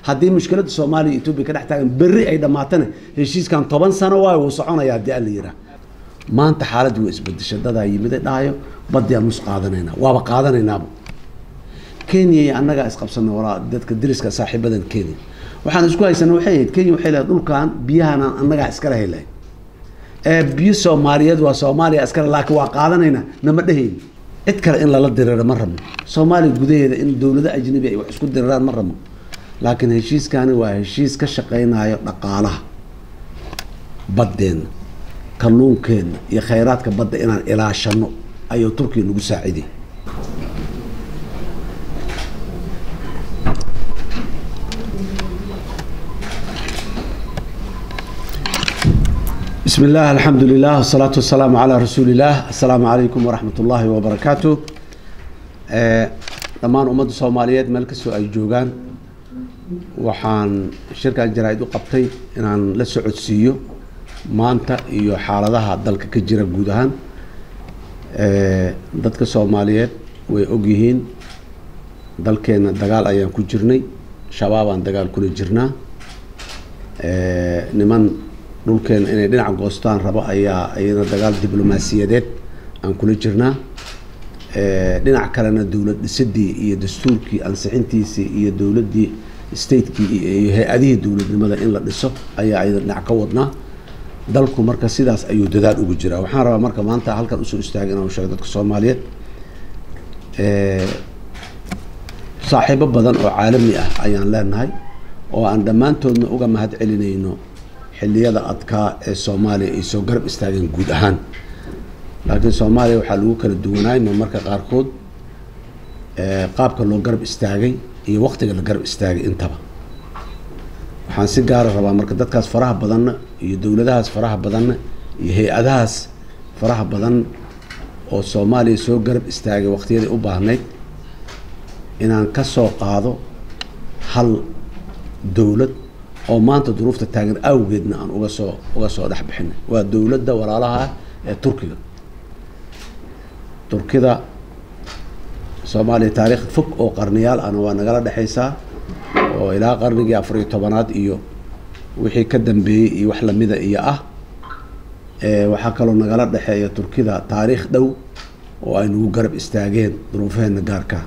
haddii mushkiladda soomaaliya iyo etoobiya ka dhex taagan berri ay dhammaatana heshiiskan toban sano waayo wuu soconaya haddii alla yiraa maanta xaaladii waa isbedeshay dadaa yimida dhahayo badiyaan nus qaadanayna waaba qaadanaynaaba kenya iyo annagaa isqabsanay walaa dadka dariska saaxiibadan kenya waxaan isku haysana waxay ahayd kenya waxay leedahay dhulkan biyahanaan annagaa iskala helay ee biyo soomaaliyeed waa soomaaliya iskale laakiin waa qaadanayna nama dhehayni cid kale in lala diriro ma rabno soomaaliya gudaheeda in dowlado ajnabi ay wax isku diriraan ma rabno laakiin heshiiskani waa heshiis ka shaqaynayo dhaqaalaha baddeenna kalluunkeenna iyo khayraadka badda inaan ilaashano ayuu turkiya nagu saaciday بسم الله الحمد لله والصلاة والسلام على رسول الله السلام عليكم ورحمة الله وبركاته dhammaan ummadda soomaaliyeed meel kastoo ay joogaan waxaan shirkan jaraa-id u qabtay inaan la socodsiiyo maanta iyo xaaladaha dalka ka jira guud ahaan dadka soomaaliyeed way ogyihiin dalkeena dagaal ayaan ku jirnay shabaabaan dagaal kula jirnaa niman dhulkeena inay dhinac goostaan rabo ayaa iyana dagaal diblomaasiyadeed aan kula jirnaa dhinac kalena dowlad dhisidii iyo dastuurkii ansixintiisii iyo dowladdii statekii iyo hay-adihii dowladnimada in la dhiso ayaa iyada dhinac ka wadnaa dalku marka sidaas ayuu dadaal ugu jiraa waxaan rabaa marka maanta halkan usoo istaagay inaan sheego dadka soomaaliyeed saaxiibo badan oo caalami ah ayaan leenahay oo aan dhammaantoodna uga mahad celinayno xilliyada adkaa ee soomaaliya ay soo garab istaageen guud ahaan laakiin soomaaliya waxaa lagu kala duwanaay ma marka qaarkood qaabka loo garab istaagay iyo waktiga la garab istaagay intaba waxaan si gaara rabaa marka dadkaas faraha badanna iyo dowladahaas faraha badanna iyo hay-adahaas faraha badan oo soomaaliya soo garab istaagay waqtiyadii u baahnayd inaan ka soo qaado hal dowlad oo maanta duruufta taagan awgeedna aan uga soo uga soo dhex bixinay waa dowladda walaalaha ah ee turkiga turkida soomaaliya taariikh fog oo qarniyaal ahna waa nagala dhexaysaa oo ilaa qarnigii afariyo tobanaad iyo wixii ka dambeeyey iyo wax lamida iyo ah waxaa kaloo nagala dhexeeya turkida taariikh dhow oo ay nagu garab istaageen duruufaheena gaarka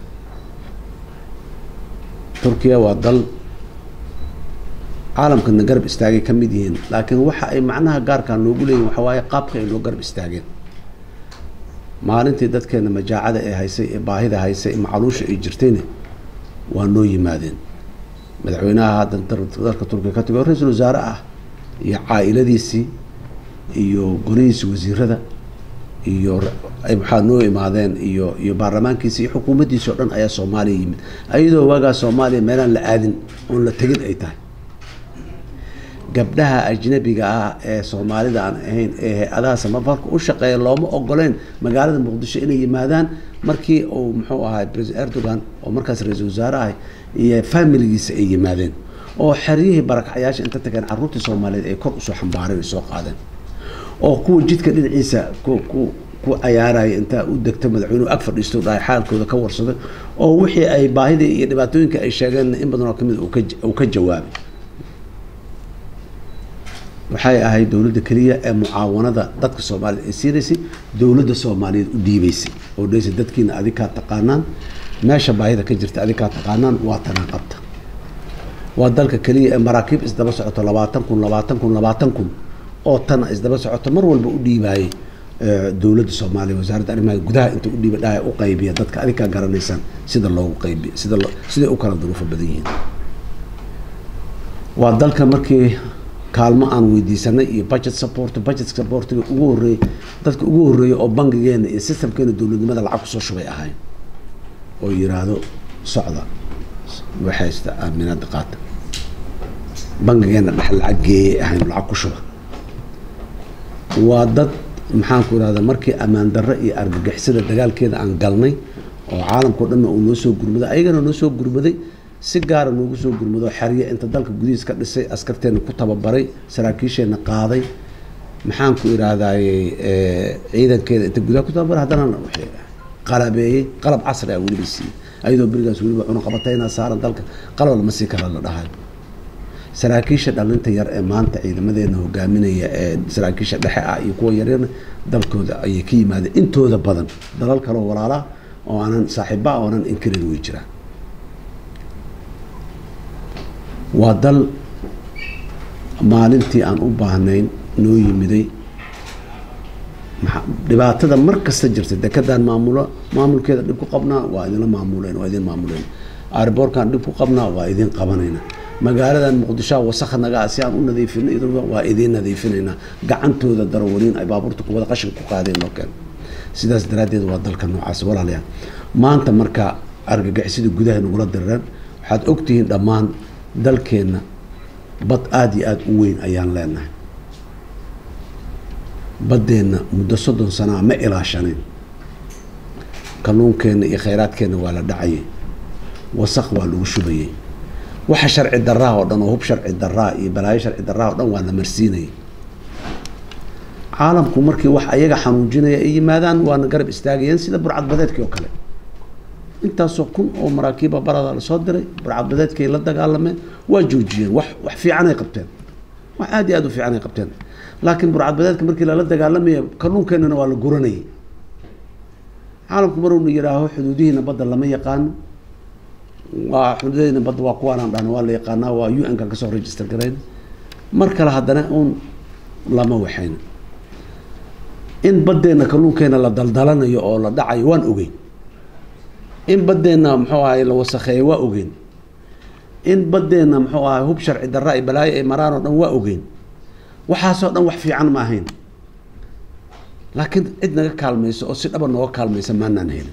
turkiya waa dal caalamkana garab istaagay ka mid yihiin laakiin waxa ay macnaha gaarkaa noogu leeyihin waxa waaye qaabka ay noo garab istaageen maalintii dadkeena majaacada ee haysay ee baahida haysay ee macaluusha ay jirtayna waa noo yimaadeen madaxweynaha haddan dalka turkiya ka tago ra-iisul wasaare ah iyo caa-iladiisii iyo golihiisi wasiirada iyo waxaa noo imaadeen iyo iyo baarlamaankiisi iyo xukuumaddiisi o dhan ayaa soomaaliya yimid ayadoo waagaa soomaaliya meelaan la aadin oon la tegin ay tahay gabdhaha ajnabiga ah ee soomaalida aan ahayn ee hay-adaha samafarka u shaqeeya looma ogoleyn magaalada muqdisho inay yimaadaan markii uu muxuu ahay president erdogan oo markaas ra-iisul wasaare ahay iyo familigiisa ay yimaadeen oo xeryihii barakacyaasha inta tageen carruurtii soomaaliyeed ay kor usoo xambaareen ay soo qaadeen oo kuwa jidka dhinaciisa ku ku ku cayaaraya intaa u degta madaxweynuhu ag fadhiisto dhahay xaalkooda ka warsaday oo wixii ay baahidii iyo dhibaatooyinka ay sheegeen in badan oo kamid uu ka jawaabay waxay ahayd dowladda keliya ee mucaawanada dadka soomaaliyed ay siinaysay dowladda soomaaliyeed u dhiibaysay oo dhehaysa dadkiina adikaa taqaanaan meesha baahida ka jirta adikaa taqaanaan waa tanaa qabta waa dalka keliya ee maraakiib isdaba socoto labaatan kun labaatan kun labaatan kun oo tana isdaba socoto mar walba u dhiibaayay dowladda soomaaliya wasaaradda arrimaha gudaha inta u dhiiba dhaha u qaybiya dadka adikaa garanaysaan sida loogu qaybiya sida siday u kala duruufo badan yihiin waa dalka markii kaalmo aan weydiisanay iyo budget support budget supportiga ugu horreeyey dadka ugu horreeyay oo bangigeena iyo systemkeena dowladnimada lacag kusoo shubay ahayn oo yiraahdo socda waxaysta aaminaada qaata bangigeena dhex lacag geeyay ahayn lacag ku shuba waa dad maxaan ku irahda markii ammaan darro iyo argagixisada dagaalkeeda aan galnay oo caalamkao dhanna uu noo soo gurmaday ayagana noo soo gurmaday si gaara noogu soo gurmado xerye inta dalka gudihiis ka dhisay askarteena ku tababaray saraakiisheenna qaaday maxaan ku idhaahdaye ciidankeeda inta gudaha ku tababaray haddana qalabeeyey qalab casri ah weliba siiyey ayadoo berigaas weliba cunaqabatayna saaran dalka qalab lama sii kala la dhahayo saraakiisha dhalinta yar ee maanta ciidamadeena hogaaminaya ee saraakiisha dhexe ah iyo kuwa yaryarna dalkooda ayay ka yimaadeen intooda badan dalal kaleo walaalaha oo aanan saaxiiba oo aanan inkarin way jiraan waa dal maalintii aan u baahnayn noo yimiday dhibaatada mar kasta jirta dekadaan maamulo maamulkeeda dhib ku qabnaa waa idinla maamuleen waa idin maamuleen airboorkaan dhib ku qabnaa waa idin qabanayna magaaladan muqdishoa wasakha nagaa si aan u nadiifino idinba waa idiin nadiifinaynaa gacantooda darawaliin ay baabuurta kuwada qashin ku qaadeen noo keen sidaas daraaddeed waa dalka noocaas walaalayaal maanta marka argagixisada gudaha nagula dirareen waxaad ogtihiin dhammaan dalkeenna bad aada iyo aada u weyn ayaan leenahay baddeenna muddo soddon sanaa ma ilaashanayn kalluunkeenna iyo khayraadkeenna waa la dhacayay wasaq waa lagu shubayay waxa sharci daraa oo dhan oo hub sharci daraa iyo balaayo sharci daraa oo dhan waa la marsiinayay caalamku markii wax ayaga xanuujinaya ay yimaadaan waana garab istaagayeen sida burcadbadeedkii oo kale intaasoo kun oo maraakiiba barada lasoo diray burcadbadeedkay la dagaalameen waa joojiyeen wax wax fiicanay qabteen wax aada iyo aada u fiicanay qabteen laakiin burcadbadeedka markii lala dagaalamaya kalluunkeenana waa la guranayay caalamku maruna yidhaaho xuduudihiina badda lama yaqaano waa xuduudadiina badda waa kuwaanaan dhahno waa la yaqaanaa waa u n kan kasoo register garayn mar kale haddana uun lama waxayna in baddeenna kalluunkeena la daldalanayo oo la dhacayo waan ogeyn in baddeenna muxuu ahay la wasakheeyo waa ogeyn in baddeenna muxuu ahay hub sharci darra ay balaayo ay maraan oo dhan waa ogeyn waxaasoo dhan wax fiican ma ahayn laakiin cid naga kaalmayso oo si dhaba nooga kaalmaysa maanaan helin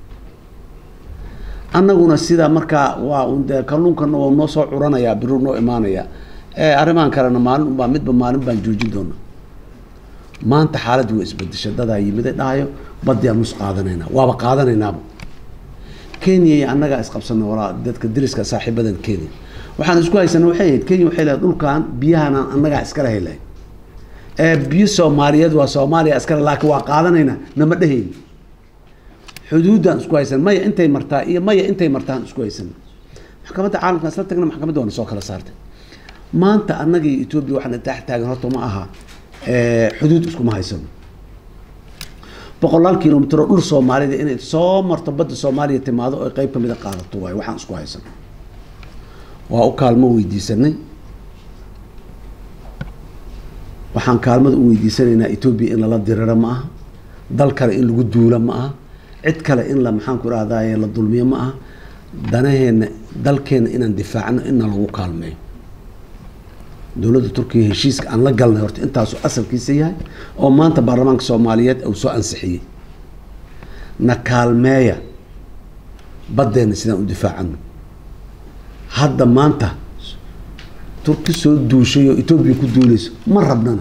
annaguna sidaa markaa waa un dee kalluunkana waa noo soo curanayaa biru noo imaanayaa ee arrimahan kalena maalin unbaa midba maalin baan joojin doona maanta xaaladdi waa isbedesha dadaa yimid dhahayo baddiaan nus qaadanayna waaba qaadanaynaaba kenya iyo annagaa isqabsana walaa dadka dariska saaxiibadan kenya waxaan isku haysana waxay ahayd kenya waxay lehay dhulkan biyahanaan annagaa iskala helahay ee biyo soomaaliyeed waa soomaaliya iskale laakiin waa qaadanaynaa nama dhehayni xuduuddaan isku haysan maya intay martaa iyo maya intay martaan isku haysan maxkamadda caalamkaan isla tagna maxkamadda waana soo kala saartay maanta annaga iyo etoobiya waxaan tax taagan horta ma aha xuduud iskuma haysano boqolaal kilomitr oo dhul soomaalida inay soo marto badda soomaaliya timaado oo qeyb kamida qaadato waayo waxaan isku haysano waa u kaalmo weydiisanay waxaan kaalmada u weydiisanaynaa etoobiya in lala diriro ma aha dal kale in lagu duula ma aha cid kale in la maxaan ku rahdaye la dulmiyo ma aha danaheenna dalkeenna inaan difaacno inna lagu kaalmeeyo dowladda turkiya heshiiska aan la galnay horta intaasu asalkiisa yahay oo maanta baarlamaanka soomaaliyeed uu soo ansixiyey na kaalmeeya baddeenna sidaan u difaacano hadda maanta turki soo duushay oo etoobiya ku duulayso ma rabnana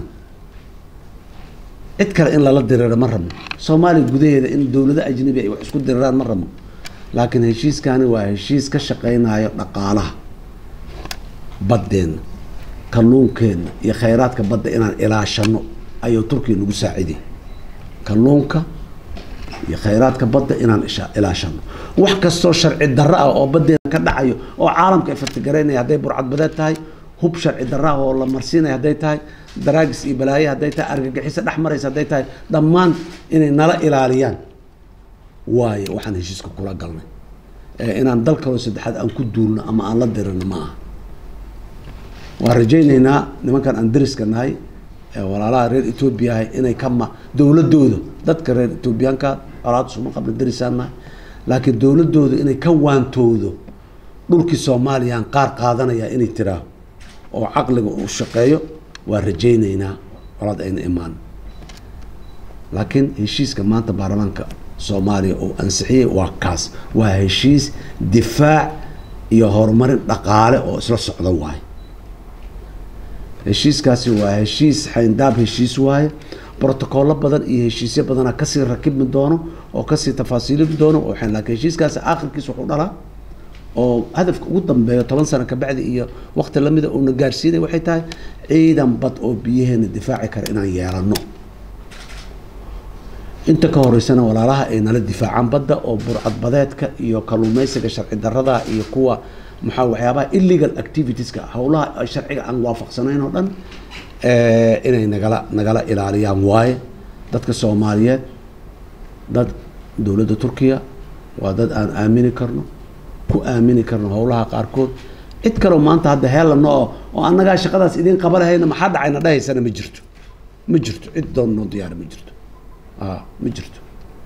cid kale in lala diriro ma rabno soomaaliya gudaheeda in dowlado ajnabi ay wax isku diriraan ma rabno laakiin heshiiskani waa heshiis ka shaqeynayo dhaqaalaha baddeenna kalluunkeenna iyo khayraadka badda inaan ilaashano ayuu turkiya nagu saaciday kalluunka iyo khayraadka badda inaan ilaashano wax kastoo sharci darro ah oo baddeena ka dhacayo oo caalamka ay fatigaraynaya hadday burcadbadeed tahay hub sharci darro ah oo la marsiinaya hadday tahay daraagis iyo balaaye hadday tahay argagixiso dhex maraysa hadday tahay dhammaan inay nala ilaaliyaan waayo waxaan heshiiska kula galnay inaan dal kaloo saddexaad aan ku duulno ama aan la dirino ma aha waan rajaynaynaa nimankan aan dariska nahay walaalaha reer etoobiya ahay inay ka ma dowladooda dadka reer etoobiyaanka colaad suma qabla darisaan nahay laakiin dowladooda inay ka waantoodo dhulkii soomaaliyaan qaar qaadanaya inay tiraaho oo caqliga uu shaqeeyo waa rajaynaynaa colaad ayna imaan laakiin heshiiska maanta baarlamaanka soomaaliya uu ansixiyey waa kaas waa heshiis difaac iyo horumarin dhaqaale oo isla socda waaye heshiiskaasi waa heshiis xayndaab heshiis waaye brotocollo badan iyo heshiisyo badana kasii rakibmi doono oo kasii tafaasiilimi doono laakiin heshiiskaasi aakhirkiis wuxuu dhalaa oo hadafka ugu dambeeyo toban sano kabacdi iyo waqti lamida uuna gaarsiinay waxay tahay ciidan bad oo biyaheena difaaci kara inaan yeelano inta ka horeysana walaalaha ay nala difaacaan badda oo burcadbadeedka iyo kalluumeysiga sharci darada iyo kuwa maxaa waxyaabaha illegal activitieska howlaha ay sharciga aan waafaqsanayn oo dhan eh, inay nagala nagala ilaaliyaan waaye dadka soomaaliyeed dad dowladda turkiya waa dad aan aamini karno ku aamini karno howlaha qaarkood cid kaleo maanta hadda heelano oo oo annagaa shaqadaas idiin qaba lahayna maxaa dhacayna dhahaysana ma jirto ma jirto cid doon noo diyaara ma jirto a ma jirto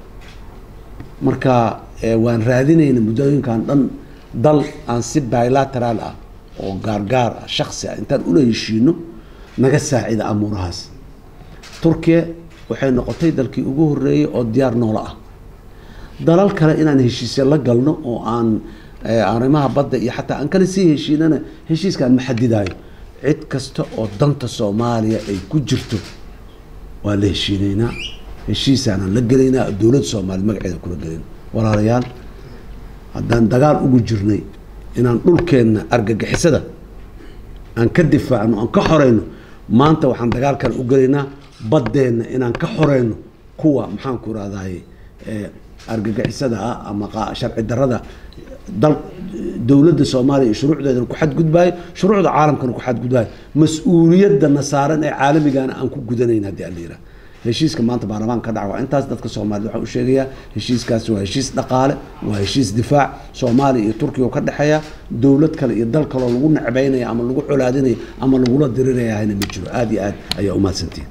marka eh, waan raadinayna muddooyinkan dhan dal aan si bilateral ah oo gaargaar ah shaksi ah intaan ula heshiino naga saacida amuurahaas turkiya waxay noqotay dalkii ugu horeeyey oo diyaar noola ah dalal kale inaan heshiisya la galno oo aan eh, arrimaha badda iyo xataa aan kale sii heshiinana heshiiskaan ma xadidaayo cid kasta oo danta soomaaliya ay ku jirto waa la heshiinaynaa heshiisaanaan la gelaynaa dowladda soomaaliya magaceeda kula gelin walaalayaal haddaan dagaal ugu jirnay inaan dhulkeenna argagixisada aan ka difaacno aan ka xoreyno maanta waxaan dagaalkan u gelaynaa baddeenna inaan ka xoreyno kuwa maxaan ku rahdaye argagixisada ah ama qa- sharci darada dal dowladda soomaaliya iyo shuruucdeedana ku xadgudbaayo shuruucda caalamkana ku xadgudbaayo mas-uuliyadana saaran ee caalamigana aan ku gudanayn haddii aan la yidhaha heshiiska maanta baarlamaanka ka dhaca waa intaas dadka soomaaliyed waxaan u sheegayaa heshiiskaasi waa heshiis dhaqaale waa heshiis difaac soomaaliya iyo turkiya oo ka dhexeeya dowlad kale iyo dal kaloo lagu necbaynaya ama lagu colaadinaya ama lagula diriraya hayna ma jiro aada iyo aad ayaa umahadsantihin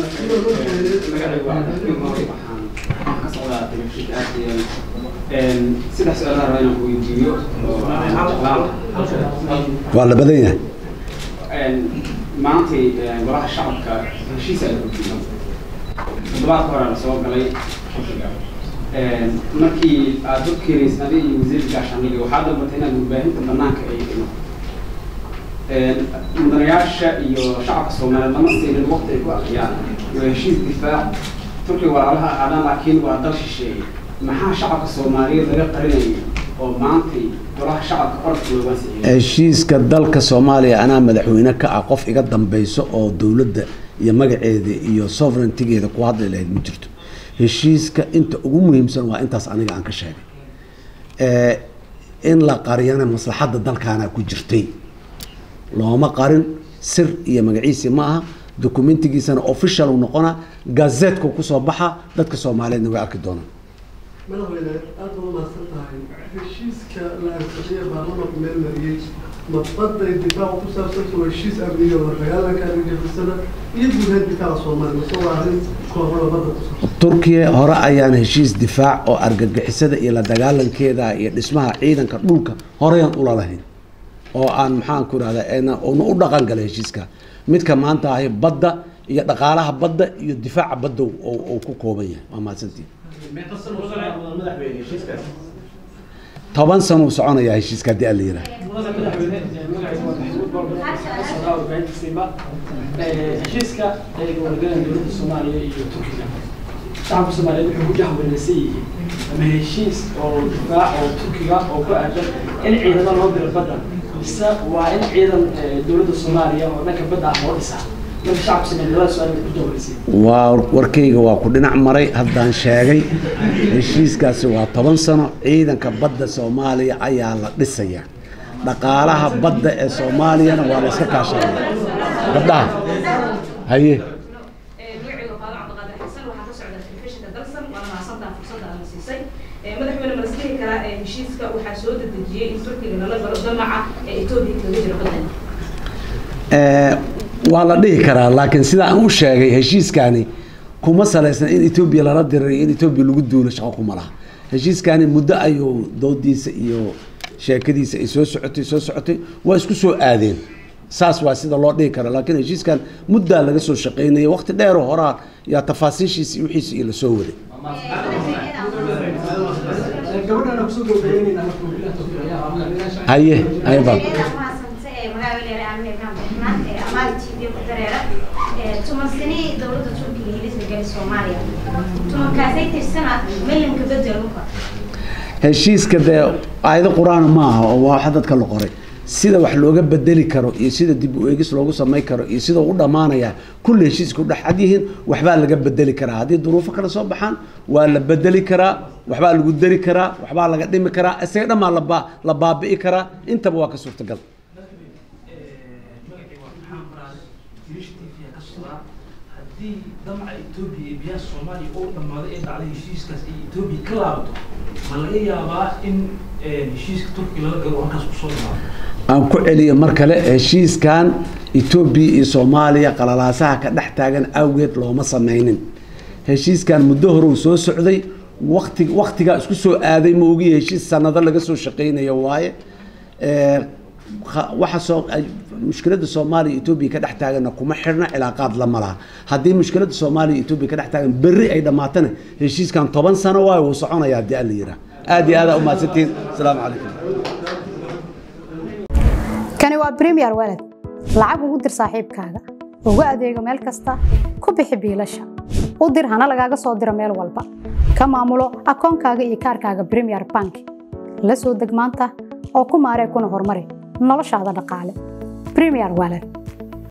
saddex su-aalaha raba inaan ku weydiiyo waa la badan yahay maantay golaha shacabka heshiisa la gudbiyo toddobaadka hore la soo galay xishiga markii aad dad keenaysa adiga iyo wasiirka gaashaandhigga waxaa dalbatay inaad warbaahinta banaanka ay dhino mudanayaasha iyo shacabka soomaaliyeed lama siinin waqti ay ku aqriyaan waa heshiis difaac turkiga walaalaha ahaadaan laakiin waa dal shisheeye maxaa shacabka soomaaliyeed laga qarinaya oo maantay golaha shacabka orodka looga siiyay heshiiska dalka soomaaliya anaa madaxweyne ka ah qof iga dambeyso oo dowladda iyo magaceeda iyo sovereigntigeeda ku hadli lahayd ma jirto heshiiska inta ugu muhiimsan waa intaas aniga aan ka sheegay Eh, in la qariyana maslaxadda dalkaana ku jirtay looma qarin sir iyo magaciisi ma aha dokumentigiisana official uu noqonaa gazetka kusoo baxa dadka soomaaliyeedna way arki doonaan madaxweyne aad baa umahadsan tahay heshiiska la ansixiyey baarlamaanku meel mariyey madbaday difaaca ku saabsan waa heshiis amniga la dagaalanka argagixisada iyo guud ahaan difaaca soomaaliya mase waa arrin koorada badda ku saabsan turkiya hore ayaan heshiis difaac oo argagixisada iyo la dagaalankeeda iyo dhismaha ciidanka dhulka horeyaan ula lahayn oo aan maxaan ku rahda una u dhaqan galay heshiiska midka maanta ahi badda iyo dhaqaalaha badda iyo difaaca badda oo oo ku kooban yahay waa mahadsantiin toban sano uu soconayaa heshiiska haddii aan la yidhaha heshiiska ay wargaleen dowladda soomaaliya iyo turkiga shacabka soomaaliyeed wuxuu ku jahweynaysan yihiin ama heshiis oo difaac oo turkiga oo ku aadan in ciidamo loo diro badda mise waa in ciidan eh, dowladda soomaaliya oo dhanka badda ah loo dhisaa marka shacabka soomaaliyeed labada su-aal bay ku jahweynaysan waa warkayga waa ku dhinac maray haddaan sheegay heshiiskaasi waa toban sano ciidanka badda soomaaliya ayaa la dhisaya dhaqaalaha badda ee soomaaliyana waa la iska kaashanaya gabdhaha haye magacayga qaado cabdiqaadir xasan waxaa ka socda telefishinka dalsan waana mahadsantaha fursadda aana siisay madaxweyne ma lasdhihi karaa ee heshiiska waxaa soo dedejiyey in turkiga lala galo damaca ee etoobiya kaga jira badan Eh, waa la dhihi karaa laakiin sida aan u sheegay heshiiskani kuma salaysna in etoobiya lala diriray in etoobiya lagu duulo shaqo kuma laha heshiiskani muddo ayuu doodiisa iyo sheekadiisa ay soo socotay soo socotay waa isku soo aadeen saas waa sida loo dhihi kara laakiin heshiiskan muddaa laga soo shaqaynaya waqti dheeroo horaa yaa tafaasiishiisa iyo wixiisa iyo lasoo waday gabadhana kusoo gabagabeynayna marka wabilah tawfiiq ayaa haye haye baab tumansani dowladda turkiga hilisma gali soomaaliya tumankaasay tirsanaa milanka bedelka heshiiska dee aayado qur-aana ma aha oo waa waxa dadka la qoray sida wax looga bedeli karo iyo sida dib u eegis loogu samay karo iyo sida u dhammaanaya kulli heshiiska u dhexcad yihiin waxbaa laga bedeli karaa haddii duruufo kale soo baxaan waa la bedeli karaa waxbaa lagu dari karaa waxbaa laga dhimi karaa isaga dhammaa laba la baabi'i karaa intaba waa ka suurtagal magacii waa maxamed maraale wiilasha t v ka socdaa haddii damaca etoobiya iyo biyaha soomaaliya oo dhammaaday ee dhacday heshiiskaas ay etoobiya ka laabato ma laga yaabaa in heshiiska turkiga lala galo oo halkaas kusoo dhamaado aan ku celiyo mar kale heshiiskan etoobiya iyo soomaaliya qalalaasaha ka dhex taagan awgeed looma sameynin heshiiskan muddo hore uu soo socday wakti waktigaa isku soo aaday ma ogiya heshiis sanado laga soo shaqeynayo waaye Eh, kha- waxa soo ay- mushkiladda soomaaliya iyo etoobiya ka dhex taaganna kuma xirna cilaaqaad lama laha haddii mushkiladda soomaaliya iyo etoobiya ka dhex taagan berri ay dhammaatana heshiiskan toban sano waayo wuu soconaya haddii alla yiraa aad iyo aad aa umahadsantihiin asalaamu calaykum kani waa premier walad lacag ugu dir saaxiibkaaga ugu adeego meel kasta ku bixi biilasha u dir hana lagaaga soo diro meel walba ka maamulo akoonkaaga iyo kaarkaaga premier bank la soo deg maanta oo ku maaree kuna horumari noloshaada dhaqaale premier walad